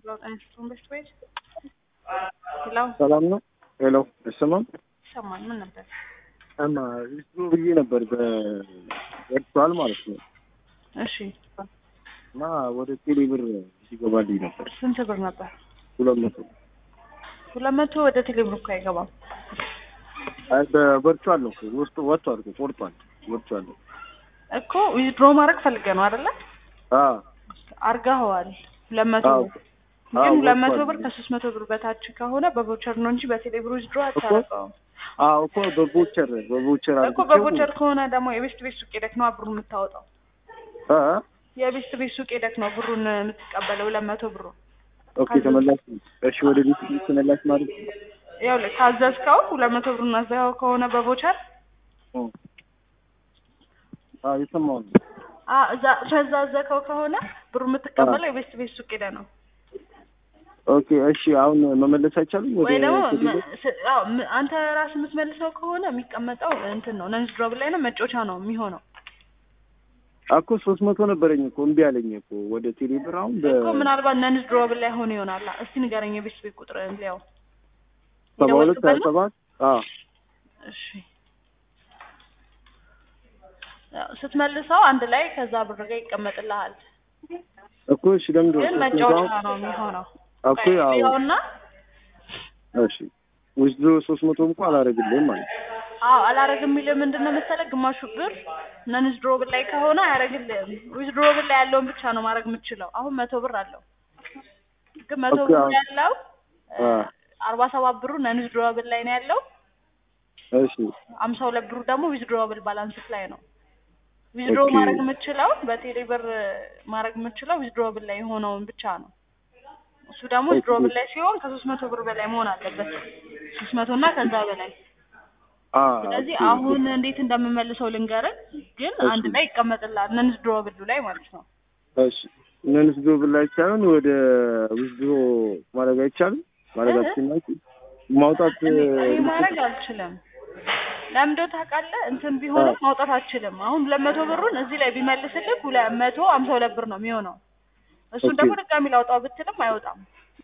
ትምህርት ቤት ሄሎ ሰላም ነው። ሄሎ አይሰማም? ይሰማል። ምን ነበር? እና ዊዝድሮ ብዬ ነበር በኤርትራል ማለት ነው እሺ እና ወደ ቴሌ ብር ሲገባልኝ ነበር ስንት ብር ነበር? ሁለት መቶ ሁለት መቶ ወደ ቴሌብር እኮ አይገባም። አይ በቨርቹዋል ነው እኮ ውስጡ ወጥቷል እኮ ቆርጧል ወጥቷል እኮ ዊዝድሮ ማድረግ ፈልገ ነው አይደለ? አ አርጋኸዋል። ሁለት መቶ አዎ ብር አዎ ግን ሁለት መቶ ወጥቷል። ብር ከሶስት መቶ ብር በታች ከሆነ በቮቸር ነው እንጂ በቴሌብር ዊዝድሮ አታደርገውም አዎ እኮ በቮቸር በቮቸር እኮ በቮቸር ከሆነ ደግሞ የቤስት ቤት ሱቅ ሄደክ ነው ብሩን የምታወጣው። አ የቤስት ቤት ሱቅ ሄደክ ነው ብሩን የምትቀበለው ሁለት መቶ ብሩ ኦኬ ተመላሽ እሺ ወደ ቤት ተመላሽ ማለት ነው ያው ካዘዝከው ሁለት መቶ ብሩን አዘኸው ከሆነ በቮቸር እ አዎ የሰማው ነው አ እዛ ከዛ አዘኸው ከሆነ ብሩ የምትቀበለው የቤስት ቤት ሱቅ ሄደህ ነው ኦኬ እሺ አሁን መመለስ አይቻልም ወደ ወይ ደግሞ ቴሌ ም- ብር? ስ- አዎ ም- አንተ ራስህ የምትመልሰው ከሆነ የሚቀመጠው እንትን ነው ነንስ ድሮብ ላይ ነው መጮቻ ነው የሚሆነው እኮ ሶስት መቶ ነበረኝ እኮ እምቢ አለኝ እኮ ወደ ቴሌ ብር አሁን በ እኮ ምናልባት ነንስ ድሮብ ላይ ሆኖ ይሆናል እስቲ ንገረኝ የቤት ቤት ቁጥር ሊያው ሰባ ሁለት ሀያ የደወልክበት ነው? ሰባት አዎ እሺ ያው ስትመልሰው አንድ ላይ ከዛ ብር ጋር ይቀመጥልሃል እኮ እሺ ለምንድን ነው ግን ሶስት መቶ መጫወቻ አሁን ነው የሚሆነው እኮ ያው ይኸውና እሺ ዊዝድሮ ሶስት መቶ እንኳን አላደርግልህም ማለት ነው። አዎ አላረግም የሚልህ ምንድን ነው መሰለህ ግማሹ ብር ነንስ ድሮብል ላይ ከሆነ አያረግልህም ዊዝ ድሮብል ላይ ያለውን ብቻ ነው ማድረግ የምትችለው አሁን መቶ ብር አለው ግን መቶ ኦኬ፣ ብር አሁን- ያለው አ አርባ ሰባት ብሩ ነንስ ድሮብል ላይ ነው ያለው እሺ አምሳ ሁለት ብሩ ደግሞ ዊዝ ድሮብል ባላንስ ላይ ነው ዊዝ ድሮ ኦኬ። ማድረግ የምትችለው በቴሌ ብር ማድረግ የምትችለው ዊዝ ድሮብል ላይ የሆነውን ብቻ ነው እሱ ደግሞ ዊዝ ኦኬ። ድሮብል ላይ ሲሆን ከሶስት መቶ ብር በላይ መሆን አለበት ሶስት መቶ እና ከዛ በላይ አ ስለዚህ ኦኬ፣ አሁን እንዴት እንደምመልሰው ልንገርህ፣ ግን እሺ። አንድ ላይ ይቀመጥልሃል ነንስ ድሮ ብሉ ላይ ማለት ነው። እሺ ዊዝድሮ ብር ላይ ሳይሆን ወደ ዊዝድሮ ማድረግ አይቻልም ማድረግ እ? አትችልም ማውጣት እኔ እኔ ማድረግ አልችልም። ለምንድነው ታውቃለህ? እንትን ቢሆንም ማውጣት አልችልም። አሁን ሁለት መቶ ብሩን እዚህ ላይ ቢመልስልህ ሁለት መቶ ሀምሳ ሁለት ብር ነው የሚሆነው። እሱን ኦኬ። ደግሞ ድጋሚ ላውጣው ብትልም አይወጣም።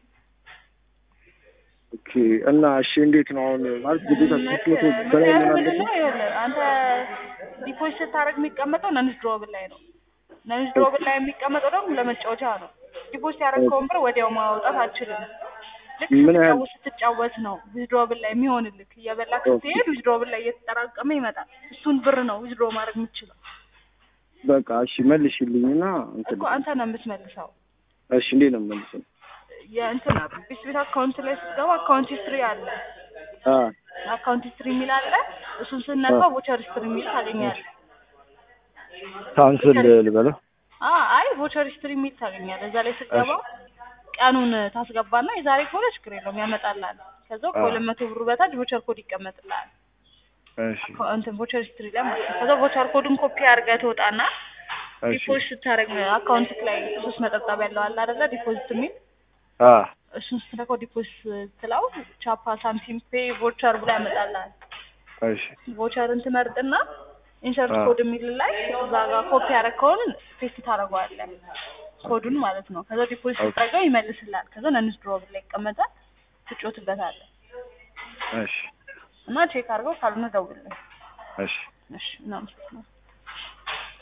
ኦኬ እና እሺ እንዴት ነው አሁን ማለት ግዴታ ሶስት መቶ በላይ ምክንያቱም መሆን ምንድን አለበት ነው ይኸውልህ አንተ ዲፖዚት ስታደርግ የሚቀመጠው ነንስ ድሮብል ላይ ነው። ነንስ ድሮብል ላይ የሚቀመጠው ደግሞ ለመጫወቻ ነው። ዲፖዚት ያደረግከውን ብር ወዲያው ማውጣት አልችልም። ልክ ምን ያህል? ስትጫወት ስትጫወት ነው ዊዝድሮብል ላይ የሚሆንልክ። እየበላክ ስትሄድ ዊዝድሮብል ላይ እየተጠራቀመ ይመጣል። እሱን ብር ነው ዊዝድሮ ማድረግ የምትችለው በቃ እሺ መልሽልኝና እንትን እኮ አንተ ነው የምትመልሰው። እሺ እንዴት ነው የምመልሰው የእንትን ቢስ ቤት አካውንት ላይ ስትገባ አካውንት ሂስትሪ አለ። አ አካውንት ሂስትሪ የሚል አለ። እሱን ስነካው ቮቸር ሂስትሪ የሚል ታገኛለህ። ካንስል ልበለው አ አይ ቮቸር ሂስትሪ የሚል ታገኛለህ። እዛ ላይ ስትገባ ቀኑን ታስገባና የዛሬ ከሆነ ችግር የለውም ያመጣልሃል። ከዛው ከሁለት መቶ ብሩ በታች ቮቸር ኮድ ይቀመጥልሃል። እሺ እንትን ቮቸር ሂስትሪ ላይ ማለት ነው። ከዛ ቮቸር ኮዱን ኮፒ አድርገህ ትወጣና እሺ ዲፖዚት ስታደርግ አካውንት ላይ ሶስት ነጠብጣብ ያለው አለ አይደለ? ዲፖዚት የሚል አ እሱን ስትነካው ዲፖዚት ስትለው ቻፓ፣ ሳምሲንግ ፔ፣ ቮቸር ብሎ ያመጣልሃል። እሺ ቮቸርን ትመርጥና ኢንሰርት አዎ። ኮድ የሚል ላይ እዛ ጋር ኮፒ ያደረግከውን ፔስት ታደርገዋለህ ኮዱን ማለት ነው። ከዛ ዲፖዚት ኦኬ። ስታደርገው ይመልስልሃል። ከዛ ነንስ ድሮብል ላይ ይቀመጣል። ትጮትበታለህ እሺ እና ቼክ አድርገው ካልሆነ ደውልልኝ። እሺ እሺ እናመሰግናለን።